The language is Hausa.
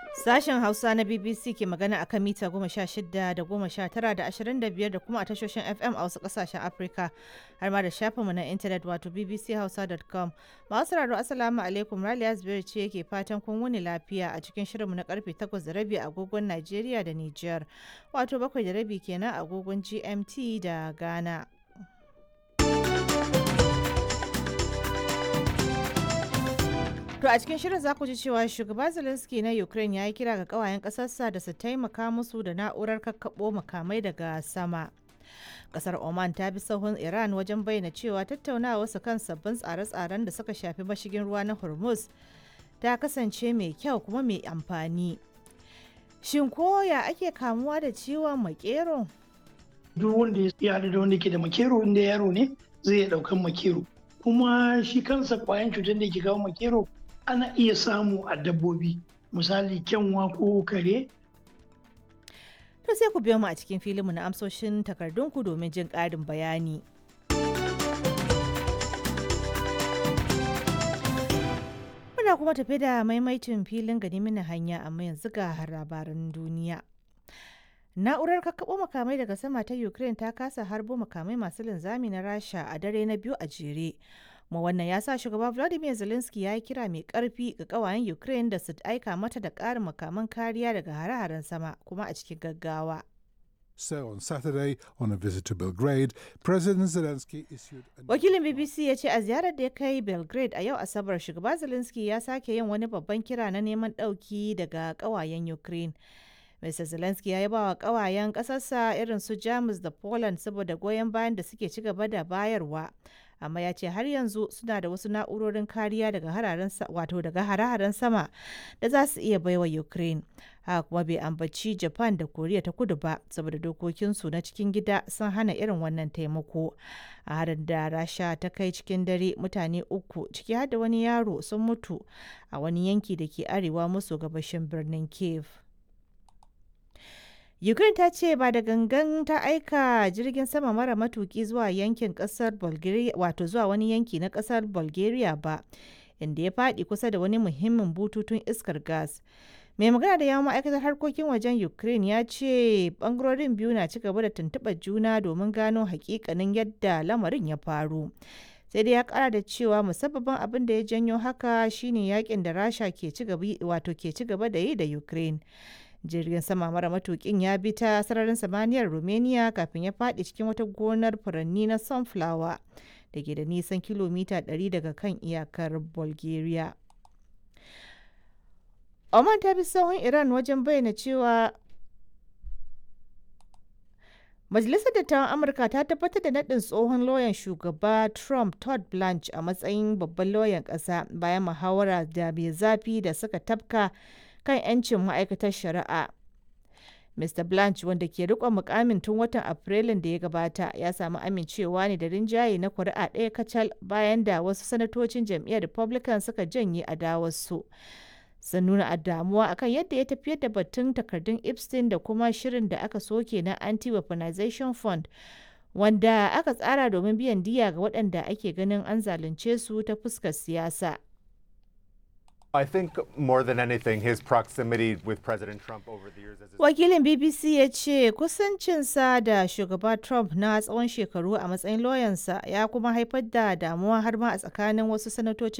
Sashen Hausa na BBC ke magana a kan mita goma sha shida da goma sha tara da ashirin da biyar da kuma a tashoshin FM a wasu ƙasashen Afirka har ma da shafinmu na intanet wato bbchausa.com. Masu sauraro Assalamu alaikum Raliya Zubairu ce ke fatan kun wuni lafiya a cikin shirinmu na karfe takwas da rabi agogon Najeriya da Nijar wato bakwai da rabi kenan agogon GMT da Ghana. To a cikin shirin za ku ji cewa shugaba Zelensky na Ukraine ya yi kira ga kawayen ƙasarsa da su taimaka musu da na'urar kakkaɓo makamai daga sama. Kasar Oman ta bi sahun Iran wajen bayyana cewa tattaunawa su kan sabbin tsare-tsaren da suka shafi mashigin ruwa na Hormuz ta kasance mai kyau kuma mai amfani. Shin koya ake kamuwa da ciwon makero? Duk wanda ya haɗu da wanda ke da makero inda yaro ne zai iya ɗaukan makero. Kuma shi kansa kwayan cutar da ke kawo makero ana iya samu a dabbobi misali kyanwa ko kare to sai ku biyo mu a cikin filinmu na amsoshin takardunku domin jin ƙarin bayani muna kuma tafi da maimaitin filin gani mini hanya amma yanzu ga labaran duniya na'urar kakkaɓo makamai daga sama ta ukraine ta kasa harbo makamai masu linzami na rasha a dare na biyu a jere kuma wannan ya sa shugaba vladimir zelensky ya yi kira mai karfi ga kawayen ukraine da su aika mata da ƙarin makaman kariya daga hare-haren sama kuma a cikin gaggawa So on Saturday, on a visit to Belgrade, President Zelensky issued a wakilin bbc ya ce a ziyarar da ya kai belgrade a yau asabar shugaba zelensky ya sake yin wani babban kira na neman ɗauki daga kawayen ukraine Mr. Zelensky ya yaba wa kawayen ƙasarsa irin su Jamus da Poland saboda goyon bayan da suke ci gaba da bayarwa. Amma ya ce har yanzu suna da wasu na'urorin kariya daga hararen wato daga hare-haren sama da za su iya baiwa Ukraine. Haka kuma bai ambaci Japan da Koriya ta kudu ba saboda dokokinsu na cikin gida sun hana irin wannan taimako. A harin da Rasha ta kai cikin dare mutane uku ciki har da wani yaro sun mutu a wani yanki da ke arewa maso gabashin birnin Kiev. Ukraine ta ce ba da gangan ta aika jirgin sama mara matuki zuwa yankin kasar Bulgaria wato zuwa wani yanki na kasar Bulgaria ba inda ya faɗi kusa da wani muhimmin bututun iskar gas. Mai magana da yawon ma'aikatar harkokin wajen Ukraine ya ce bangarorin biyu na ci gaba da tuntuɓar juna domin gano hakikanin yadda lamarin ya faru. sai dai ya kara da cewa musabbabin abin da ya janyo haka shine yakin da rasha ke ci gaba wato ke ci gaba da yi da ukraine jirgin sama mara matukin ya bi ta sararin samaniyar romania kafin ya faɗi cikin wata gonar furanni na sunflower da ke da nisan kilomita 100 daga kan iyakar bulgaria oman ta bi sahun iran wajen bayyana cewa Majalisar Dattawan Amurka ta tabbatar da naɗin tsohon lauyan shugaba Trump Todd Blanche a matsayin babban lauyan ƙasa bayan muhawara da mai zafi da suka tafka kan 'yancin ma'aikatar shari'a. Mr. Blanche wanda ke riƙon mukamin tun watan Afrilun da ya gabata ya samu amincewa ne da rinjaye na kuri'a ɗaya kacal bayan da wasu sanatocin jam'iyyar Republican suka janye adawarsu. sun nuna damuwa akan yadda ya tafiyar da batun takardun epstein da kuma shirin da aka soke na anti-weaponization fund wanda aka tsara domin biyan diya ga waɗanda ake ganin an zalunce su ta fuskar siyasa I think more than anything, his proximity with President Trump over the years as his wakilin bbc ya ce kusancinsa da shugaba trump na tsawon shekaru a matsayin lauyansa ya kuma haifar da damuwa har ma a tsakanin wasu sanatocin